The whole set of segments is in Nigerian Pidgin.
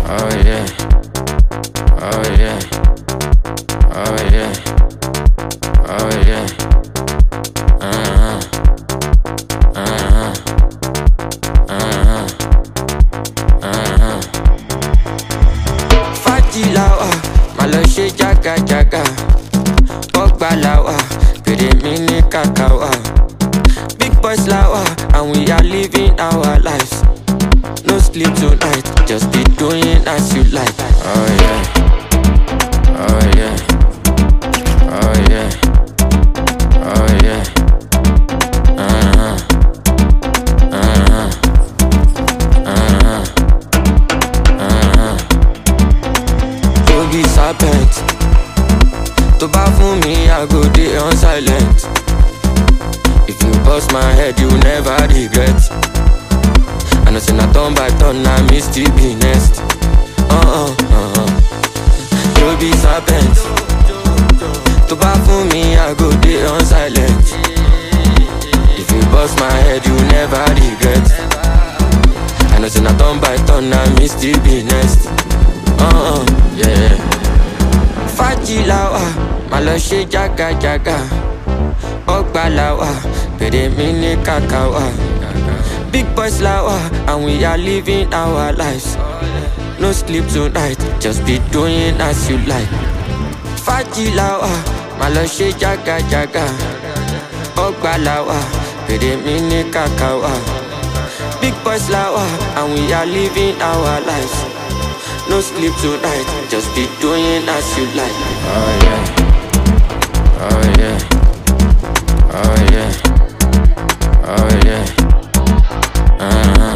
Oh yeah. Oh yeah. Oh yeah. Oh yeah. Uh-huh. Uh-huh. Uh-huh. Uh-huh. Fájì la wà, má lọ ṣe jágajàga. Bọ́gbà la wà, pèrè mi ní kàkà wà. Big boys la wà, and we are living our lives. No sleep tonight, just be doing as you like. Oh yeah. Oh yeah. Oh yeah. Oh yeah. Uh-huh. Uh-huh. Uh-huh. Uh-huh. To be serpent. To bá fún mi, I go dey on silent. If you bust my head, you never regret. I know say na turn by turn, na me still be next. Uh-uh, uh-uh. You be serpent. To bá fún mi, I go dey on silent. If you bust my head, you never regret. I know say na turn by turn, na me still be next. Uh-uh, yeah. Fájì la wà, má lọ ṣe jágajàga. Ọgbà la wà, pèrè mi ní kàkà wà. Big boys la wà, and we are living our lives. No sleep tonight, just be doing as you like. Fájì la wà, má lọ ṣe jágajàga. Ọgbà la wà, pèrè mi ní kàkà wà. Big boys la wà, and we are living our lives. No sleep tonight, just be doing as you like. Oh yeah. Oh yeah. Oh yeah. Oh yeah. Uh-huh.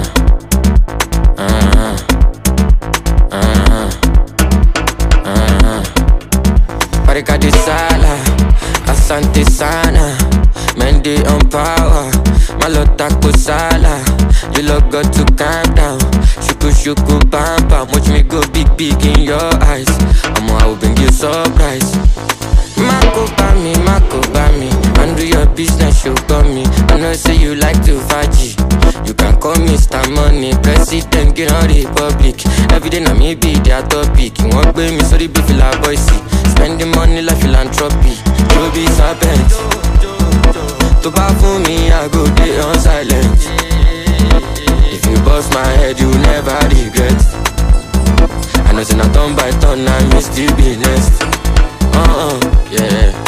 Uh-huh. Uh-huh. Uh-huh. Barika de sala, asante sana. Mendy on power, malota kusala. You look got to calm down. Shuku shuku bam bam, watch me go big big in your eyes. I'ma I will bring you surprise. Mako bami, Mako bami. Handle your business, you got me. I know say you like to faji. You can call me Mr. Money, President, get on Republic. Every day na me be their topic. Wọ́n gbé mi sórí bí fìlà bọ́ìsì. Spending money like philanthropy. You be serpent. To bá fún mi, I go dey on silent. If you bust my head, you never regret. I know say na turn by turn, na me still be next. Uh-uh, yeah.